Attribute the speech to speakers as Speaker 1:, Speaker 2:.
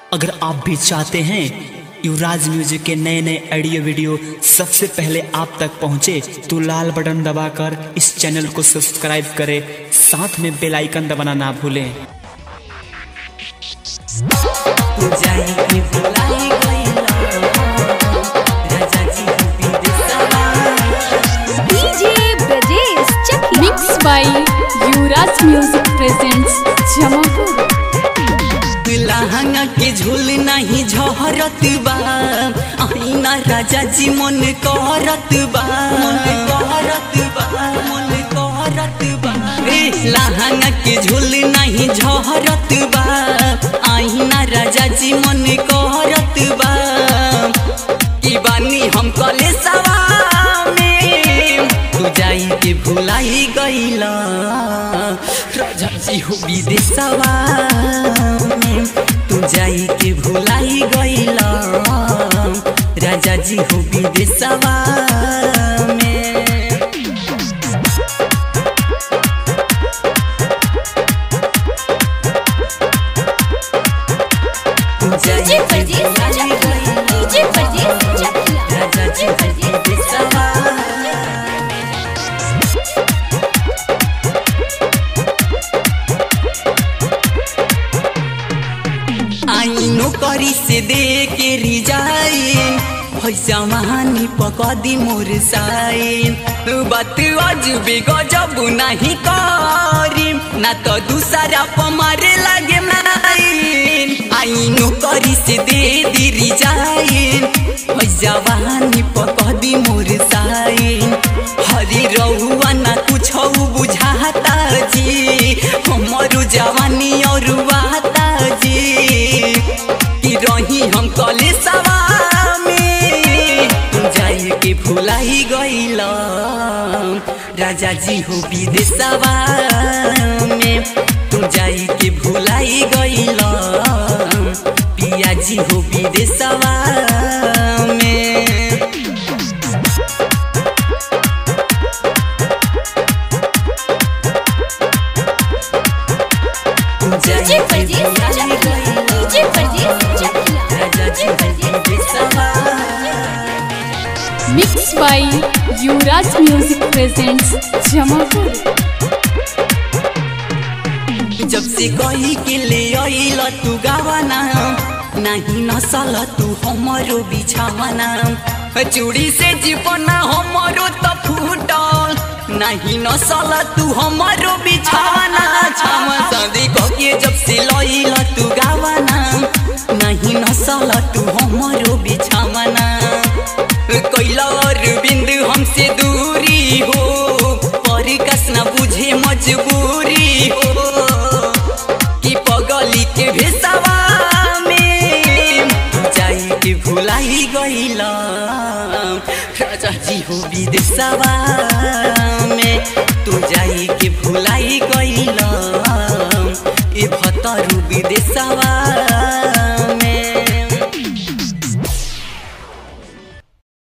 Speaker 1: अगर आप भी चाहते हैं युवराज म्यूजिक के नए नए ऑडियो वीडियो सबसे पहले आप तक पहुंचे तो लाल बटन दबाकर इस चैनल को सब्सक्राइब करें साथ में बेल आइकन दबाना ना भूलें
Speaker 2: DJ Brajesh Chakiya
Speaker 3: mix by Yuvraj music presents Jamapur
Speaker 4: लहंगा के झूल नहीं झहरत बा आईना राजा जी मन करत बा मन करत बा मन करत बा ए लहंगा के झूल नहीं झहरत बा आईना राजा जी मन करत बा की बानी हम कले में तू जाई के भुलाई गईला राजा जी हो विदेशवा में तू जाई के भुलाई गईला राजा जी हो विदेशवा में तू जाई
Speaker 2: डीजे
Speaker 4: के
Speaker 2: ब्रजेश
Speaker 4: भुलाई
Speaker 2: चकिया
Speaker 4: गईला
Speaker 2: डीजे ब्रजेश चकिया
Speaker 4: राजा जी
Speaker 2: डीजे
Speaker 4: हो
Speaker 2: ब्रजेश
Speaker 4: विदेशवा आईनो करी से दे के रिजाइन पैसा महानी पकदी मोर साइन बात अजबे गजब नहीं करी ना तो दूसरा पमारे लगे माइन आईनो करी से दे दी रिजाइन पैसा महानी पकदी मोर साइन हरी रहुआ ना कुछ बुझाता जी हमारो जवानी और वाता जी कि रही हम कले में तू जाए के भुलाई गईला राजा जी हो विदेशवा में तू जाए के भुलाई गईला पिया जी हो विदेशवा में
Speaker 2: DJ Brajesh Chakiya DJ Brajesh Chakiya DJ Brajesh
Speaker 3: mix by Yuvraj music presents Jamapur
Speaker 4: जब से कही के ले आइल तू गावाना नहीं नसल तू हमारो बिछावाना चूड़ी से जीवना हमारो तो फूटल नहीं नसल तू हमारो बिछावाना छावा शादी के जब से लइल तू गावाना नहीं नसल तू हमारो बिछावाना कैला और बिंदु हमसे दूरी हो पर कस न बुझे मजबूरी हो कि पगली के भेसवा में तू जाई के भुलाई गईला राजा जी हो विदेशवा में तू जाई के भुलाई गईला ए भतरू विदेशवा